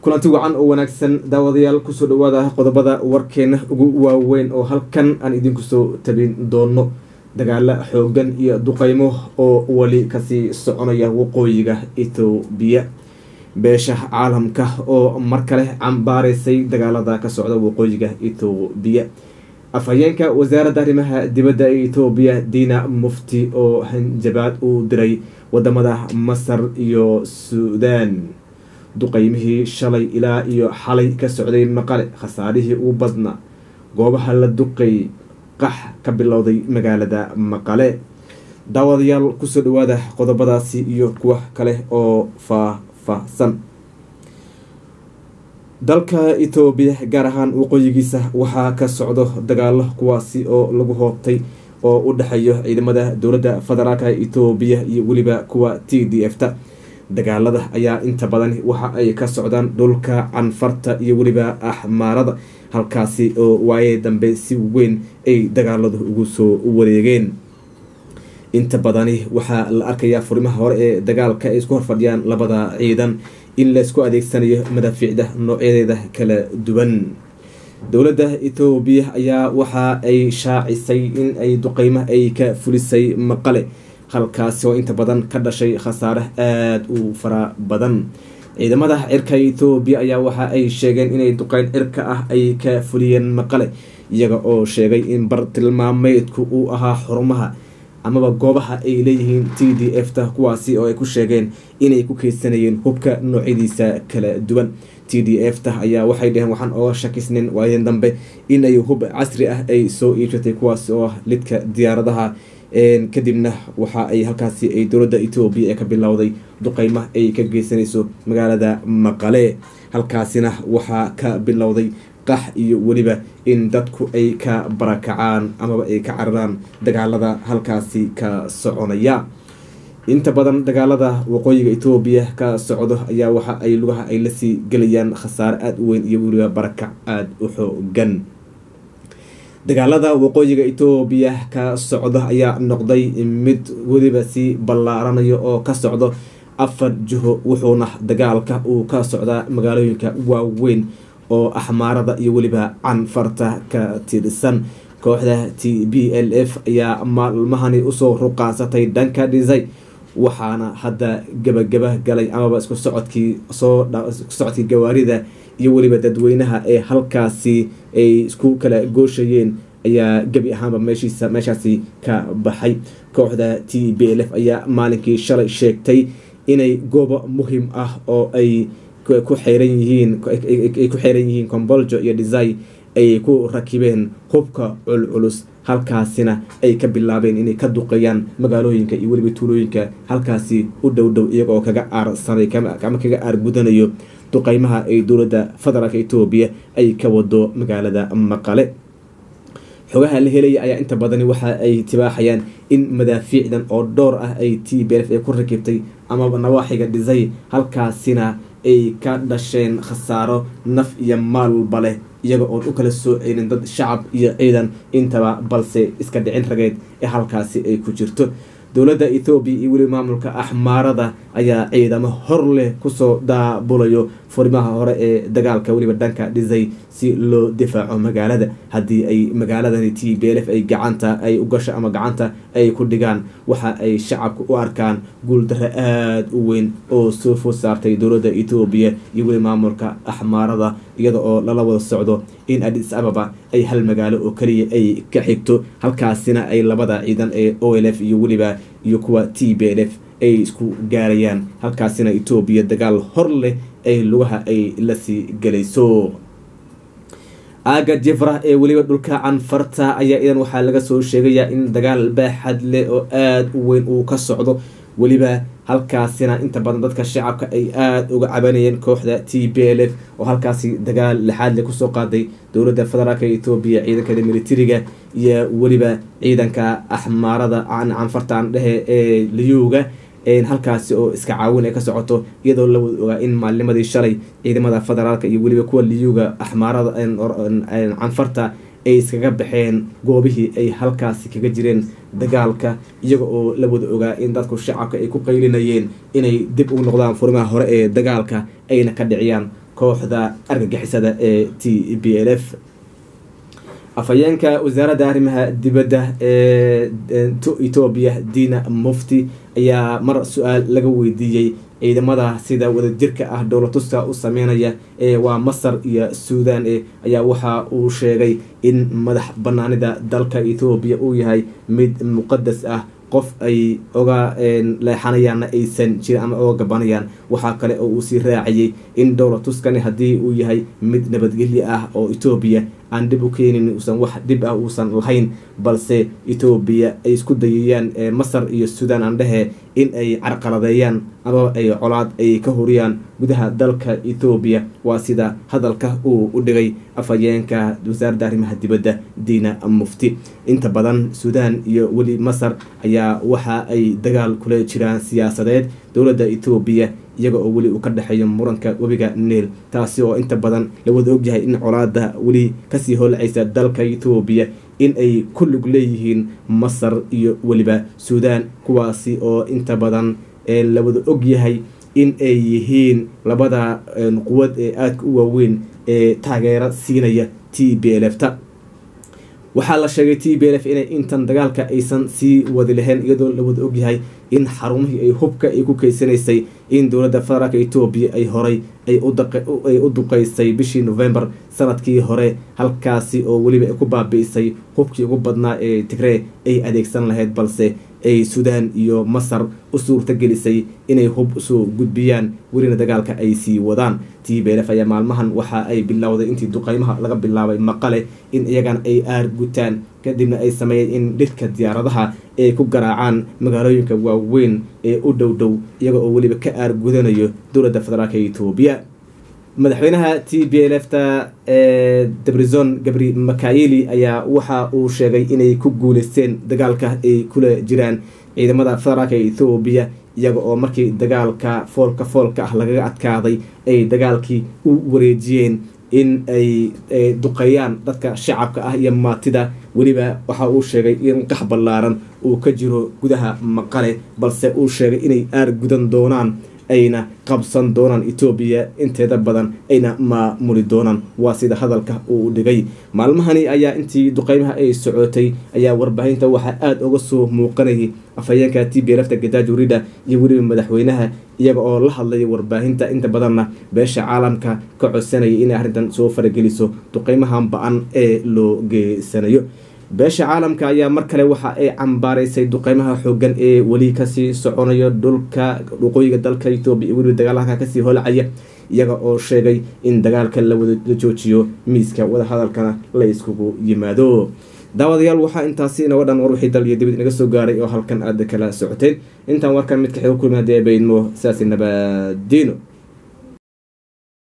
kulanti wacan oo wanaagsan daawadayaal kusoo dhawaada qodobada warkeena ugu waaweyn oo halkan aan idinku soo tabin doono dagaalo xoogan iyo duqeymo oo weli kasii soconaya waqooyiga ethoobiya beesha caalamka oo mar kale cambaareysay dagaalada ka socda waqooyiga ethoobiya afhayeenka wasaaradda arrimaha dibadda ee ethoobiya diina mufti oo hanjabaad uu diray wadamada masar iyo suudaan duqeymihii shalay ilaa iyo xalay ka socday maqale khasaarihii ugu badnaa goobaha la duqay qax ka bilowday magaalada maqale daawadayaal kusoo dhawaada qodobadaasi iyo kuwa kale oo faah-faahsan dalka etoobiya gaar ahaan waqooyigiisa waxaa ka socdo dagaalo kuwaasi oo lagu hoobtay oo u dhexeeyo ciidamada dowladda federaalka etoobiya iyo weliba kuwa t d f ta dagaalada ayaa inta badan waxa ay ka socdaan dhulka canfarta iyo weliba axmaarada halkaasi oo waaye dambe si weyn ay dagaaladu ugu soo wareegeen inta badani waxaa la arkayaa furimaha hore ee dagaalka ay isku horfadhiyaan labada ciidan in laysku adeegsanayo madaafiicda noocyadeeda kala duwan dowladda etoobiya ayaa waxa ay shaacisay in ay duqeymo ay ka fulisay maqale halkaasi oo inta badan ka dhashay khasaare aada u fara badan ciidamada cirka etoobiya ayaa waxa ay sheegeen inay duqeyn cirka ah ay ka fuliyeen maqale iyaga oo sheegay in bartilmaameedku uu ahaa xurumaha amaba goobaha ay leeyihiin t d f ta kuwaasi oo ay ku sheegeen inay ku keydsanayeen hubka noocyadiisa kala duwan t d f ta ayaa waxay dheheen waxaan ooga shakisnin waayeen dambe inay hub casri ah ay soo iibsatay kuwaas oo ah lidka diyaaradaha kadibna waxa ay halkaasi ay dowladda etoobiya ee ka bilowday duqeyma ay ka geysanayso magaalada maqale halkaasina waxaa ka bilowday qax iyo weliba in dadku ay ka barakacaan amaba ay ka cararaan dagaalada halkaasi ka soconaya inta badan dagaalada waqooyiga etoobiya ka socdo ayaa waxa ay lugaha ay lasii gelayaan khasaare aada u weyn iyo weliba barakac aada u xoogan dagaalada waqooyiga etoobiya ka socdo ayaa noqday mid weliba sii ballaaranayo oo ka socdo afar jiho wuxuuna dagaalka uu ka socdaa magaalooyinka waaweyn oo axmaarada iyo weliba canfarta ka tirsan kooxda t b l f ayaa maalmahani usoo ruqaansatay dhanka dhisay waxaana hadda gabagaba galay amaba isku socodkii soo isku socodkii gawaarida iyo weliba dadweynaha ee halkaasi ay isku kala gooshayeen ayaa gebi ahaanba meeshiisa meeshaasi ka baxay kooxda t b l f ayaa maalinkii shalay sheegtay inay goobo muhim ah oo ay ku xeyran yihiin ay ku xeyran yihiin comboljo iyo desai ay ku rakibeen hubka culculus halkaasina ay ka bilaabeen inay ka duqeeyaan magaalooyinka iyo weliba tuulooyinka halkaasi u dhow dhow iyagoo kaga aarsanay ama kaga aargudanayo duqeymaha ay dowladda federaalk etoobiya ay ka wado magaalada maqale xogaha la helaya ayaa inta badani waxa ay tibaaxayaan in madaafiicdan oo dhowr ah ay t b f ay ku rakibtay amaba nawaaxiga dhisay halkaasina ay ka dhasheen khasaaro naf iyo maalba leh iyaga oon u kala soo celin dad shacab iyo ciidan intaba balse iska dhicin rageed ee halkaasi ay ku jirto dowladda ethoobiya iyo weli maamulka axmaarada ayaa ciidamo hor leh kusoo daabulayo furimaha hore ee dagaalka weliba dhanka dhisay si loo difaaco magaalada haddii ay magaaladani t b l f ay gacanta ay u gasho ama gacanta ay ku dhigaan waxa ay shacabka u arkaan guuldarro aada u weyn oo soo food saartay dowladda etoobiya iyo weli maamulka axmaarada iyada oo lala wada socdo in adis ababa ay hal magaalo oo keliya ay ka xigto halkaasina ay labada ciidan ee o l f iyo weliba iyo kuwa t b l f ay isku gaarayaan halkaasina etoobiya dagaal hor leh ay lugaha ay lasii gelayso aaga jefra ee weliba dhulka canfarta ayaa idan waxaa laga soo sheegayaa in dagaal baaxad leh oo aada u weyn uu ka socdo weliba halkaasina inta badan dadka shacabka ay aada uga cabanayeen kooxda t b l f oo halkaasi dagaal lixaad le kusoo qaaday dowladda federaalk etoobiya ciidankada militariga iyo weliba ciidanka axmaarada canfartaan dhehe ee liyuga halkaasi oo iska caawin ay ka socoto iyadoo la wada ogaa in maalnimadii shalay ciidamada federaalka iyo weliba kuwa liyuga axmaarada canfarta ay iskaga baxeen goobihii ay halkaasi kaga jireen dagaalka iyaga oo la wada ogaa in dadku shacabka ay ku qaylinayeen inay dib ugu noqdaan furimaha hore ee dagaalka ayna ka dhiciyaan kooxda argagixisada ee t b l f afhayeenka wasaaradda arrimaha dibadda ee etoobiya dina mufti ayaa mar su-aal laga weydiiyey ciidamada sida wadajirka ah dowlatuska u sameynaya ee waa masar iyo suudan e ayaa waxa uu sheegay in madax banaanida dalka etoobiya uu yahay mid muqadas ah qof ay oga leexanayaanna aysan jirin ama oga gabanayaan waxaa kale oo uu sii raacayay in dowlatuskani haddii uu yahay mid nabadgelyo ah oo etoobiya aan dhib u keenin uusan wax dhib ah uusan lahayn balse etoobiya ay isku dayayaan masar iyo suudan aan dhehe in ay carqaladeeyaan ama ay colaad ay ka horiyaan gudaha dalka etoobiya waa sida hadalka uu u dhigay afhayeenka wasaaradda arrimaha dibadda diina mufti inta badan suudan iyo weli masar ayaa waxa ay dagaal kula jiraan siyaasadeed dowladda etoobiya iyaga oo weli uu ka dhexeeyo muranka webiga niil taasi oo inta badan la wada ogyahay in colaada weli kasii holcaysa dalka etoobiya in ay ku lug leeyihiin masar iyo weliba suudan kuwaasi oo inta badan la wada ogyahay in ay yihiin labada quwad ee aadka u waaweyn ee taageero siinaya t b l f ta waxaa la sheegay t b l f inay intan dagaalka aysan sii wadi lahayn iyadoo la wada ogyahay in xarumihii ay hubka ay ku keysanaysay in dowladda federaalk etoobiya ay horay ay u duqeysay bishii november sanadkii hore halkaasi oo weliba ay ku baabi'isay hubkii ugu badnaa ee tigree ay adeegsan lahayd balse ay suudaan iyo masar u suurta gelisay inay hub usoo gudbiyaan welina dagaalka ay sii wadaan t b lf ayaa maalmahan waxa ay bilowday intii duqeymaha laga bilaabay maqale in iyagana ay aar gutaan kadibna ay sameeyeen in dhirka diyaaradaha ay ku garaacaan magaalooyinka waaweyn ee u dhow dhow iyaga oo weliba ka aar gudanayo dowladda federaalk etoobiya madaxweynaha t b l f ta ee debrizon gabri makayeli ayaa waxa uu sheegay inay ku guuleysteen dagaalka ay kula jiraan ciidamada federaalk ethoobiya iyaga oo markii dagaalka foolka foolka ah lagaga adkaaday ay dagaalkii u wareejiyeen in ay duqeeyaan dadka shacabka ah iyo maatida weliba waxa uu sheegay in qax ballaaran uu ka jiro gudaha maqale balse uu sheegay inay aar gudan doonaan ayna qabsan doonaan etoobiya inteeda badan ayna maamuli doonaan waa sida hadalka uu dhigay maalmahani ayaa intii duqeymaha ay socotay ayaa warbaahinta waxaa aada uga soo muuqanayay afhayeenka t b lfta gadaajo rida iyo weliba madaxweynaha iyaga oo la hadlaya warbaahinta inta badanna beesha caalamka ka codsanaya inay arrintan soo farageliso duqeymahan ba-an ee loo geysanayo beesha caalamka ayaa mar kale waxa ay cambaaraysay duqeymaha xoogan ee weli kasii soconayo dhulka waqooyiga dalka etoobiya iyo weliba dagaalaka kasii holcaya iyaga oo sheegay in dagaalka lawada la joojiyo miiska wadahadalkana la iskugu yimaado daawadayaal waxaa intaasi inaga dhan war wixii dal iyo dibad inaga soo gaaray oo halkan aada kala socoteen intaan warkan mid kaxig kulmi hadii ay baydmo sidaasi nabadiino